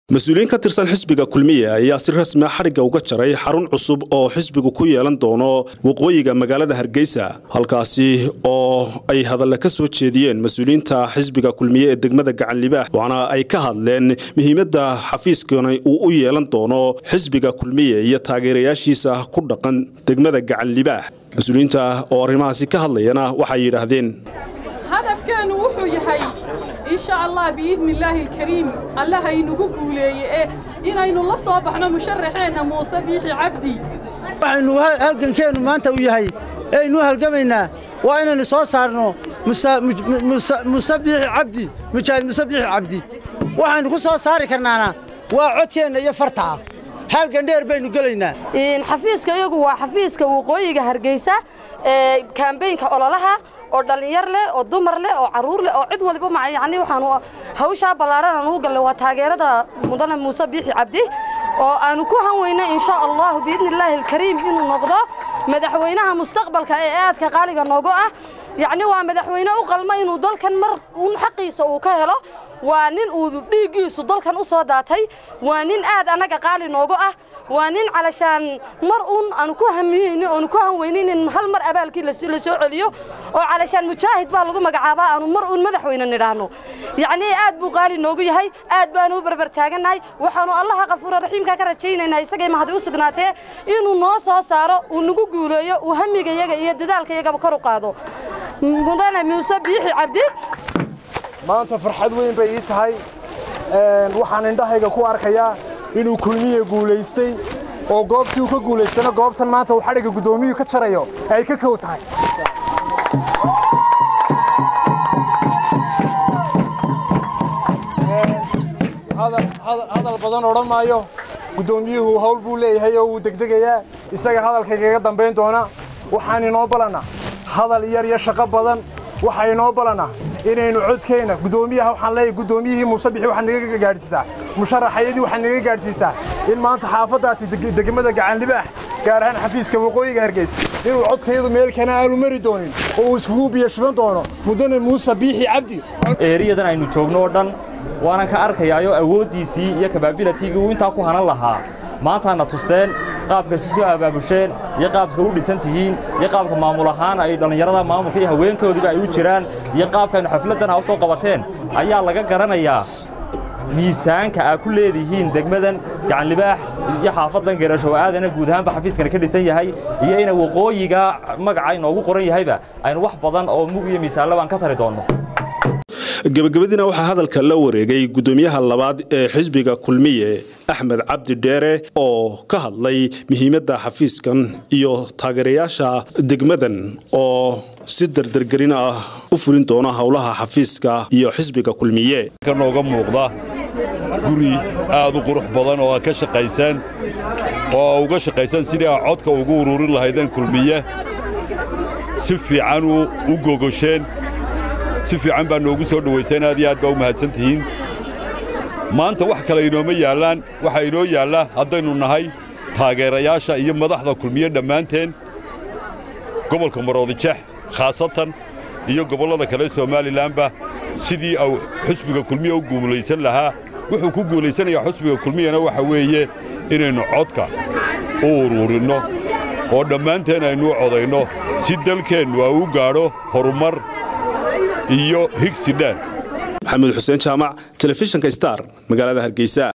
mas-uuliyiin ka tirsan xisbiga kulmiye ayaa si rasmi a xadhigga uga jaray xarun cusub oo xisbigu ku yeelan doono waqooyiga magaalada hargeysa halkaasi oo ay hadalle ka soo jeediyeen mas-uuliyiinta xisbiga kulmiye ee degmada gacanlibaax waxaana ay ka hadleen muhiimadda xafiiskani uu u yeelan doono xisbiga kulmiye iyo taageerayaashiisa ku dhaqan degmada gacanlibaax mas-uuliyiinta oo arrimahaasi ka hadlayana waxay yidhaahdeen hadafkeenu wuxuu yahay insha allah biidni illaahi alkariim allaha inugu guuleeye ee inaynu la soo baxno musharaxeenna muuse biixi cabdi waxaynu halgankeennu maanta u yahay eaynu halgamaynaa waa inaynu soo saarno muse biixi cabdi mujaahid muse biixi cabdi waxaynu ku soo saari karnaana waa codkeenna iyo fartaa halgan dheer baynu gelaynaa xafiiska iyagu waa xafiiska waqooyiga hargeysa ee kaambeynka ololaha oo dhallinyar leh oo dumar leh oo carruur leh oo cid waliba ma yani waxaanu hawshaa ballaaran aan ugu gallay waa taageerada mudane muuse biixi cabdi oo aanu ku hanweyna insha allahu biidni illaahi alkariim inuu noqdo madaxweynaha mustaqbalka ee aadka qaaliga noogu ah yacni waa madaxweyne u qalma inuu dalkan mar uun xaqiisa uu ka helo waa nin uu dhiiggiisu dalkan u soo daatay waa nin aad annaga qaali noogu ah waa nin calashaan mar uun aanu ku hamiyeyni oonu ku hanweynin in hal mar abaalkii la soo celiyo oo calashaan mujaahid baa lagu magacaabaa aanu mar uun madaxweyne nidhaahno yacnii aad buu qaali noogu yahay aad baanu u barbar taagannahay waxaanu allaha kafuura raxiimka ka rajaynaynaa isagay mahadi u sugnaatee inuu noo soo saaro uu nagu guuleeyo uu hamigayaga iyo dadaalkayagaba kor u qaado mudane muuse biixi cabdi maanta farxad weyn bay ii tahay waxaan indhahayga ku arkayaa inuu kulmiye guulaystay oo goobtii uu ka guulaystana goobtan maanta uu xadhigga guddoomiyuu ka jarayo ay ka kow tahay hadal badan odhan maayo guddoomiyuhu hawl buu leeyahay oo wuu degdegayaa isaga hadalkaygaga dambayn doona waxaan inoo balannaa hadal yar iyo shaqo badan waxaa inoo balannaa inaynu codkeenna guddoomiyaha waxaan leeyahay guddoomiyihii muuse bixi waxaad naga gaadhsiisaa musharaxayadii waxaad naga gaadhsiisaa in maanta xaafaddaasi degmada gacanlibaax gaar ahaan xafiiska waqooyiga hargeysa inuu codkayadu meel kana aanu mari doonin oo uu iskugu biyashiban doono mudane muuse biixi cabdi eeriyadan aynu joogno oo dhan waanan ka arkayaayo awooddiisii iyo kabaabilatiigii uu intaa ku hanan lahaa maantaana tusteen qaabka si soo abaabusheen iyo qaabka u dhisan tihiin iyo qaabka maamul ahaan ay dhallinyarada maamulka iyo haweenkoodiiba ay u jiraan iyo qaabkaaynu xafladdan a u soo qabateen ayaa laga garanayaa miisaanka aa ku leedihiin degmadan gacanlibaax iyo xaafaddan garashow aadana guud ahaanba xafiiskani ka dhisan yahay iyo ina waqooyiga magaca inoogu qoran yahayba aynu wax badan oo mug iyo miisaanlabaan ka tari doonno gebagabadiina waxaa hadalka la wareegay guddoomiyaha labaad ee xisbiga kulmiye axmed cabdi dheere oo ka hadlay muhiimadda xafiiskan iyo taageerayaasha degmadan oo si dardargelin ah u fulin doona howlaha xafiiska iyo xisbiga kulmiye nooga muuqda guri aad u qurux badan oo aad ka shaqaysaan oo a uga shaqaysaan sidii aa codka ugu ururin lahaydeen kulmiye si fiican u gogosheen si fiican baa noogu soo dhowayseen aad iyo aad baa u mahadsan tihiin maanta wax kale inooma yaallaan waxaa inoo yaalla haddaynu nahay taageerayaasha iyo madaxda kulmiye dhammaanteen gobolka maroodijex khaasatan iyo gobollada kale somalilanba sidii au xusbiga kulmiye u guulaysan lahaa wuxuu ku guulaysanayaa xusbiga kulmiyana waxa weeye inaynu codka u uruurinno oo dhammaanteen aynu u codayno si dalkeennu a u gaadho horumar iyo higsi dheer maxamuud xuseen jaamac telefishinka star magaalada hargeysa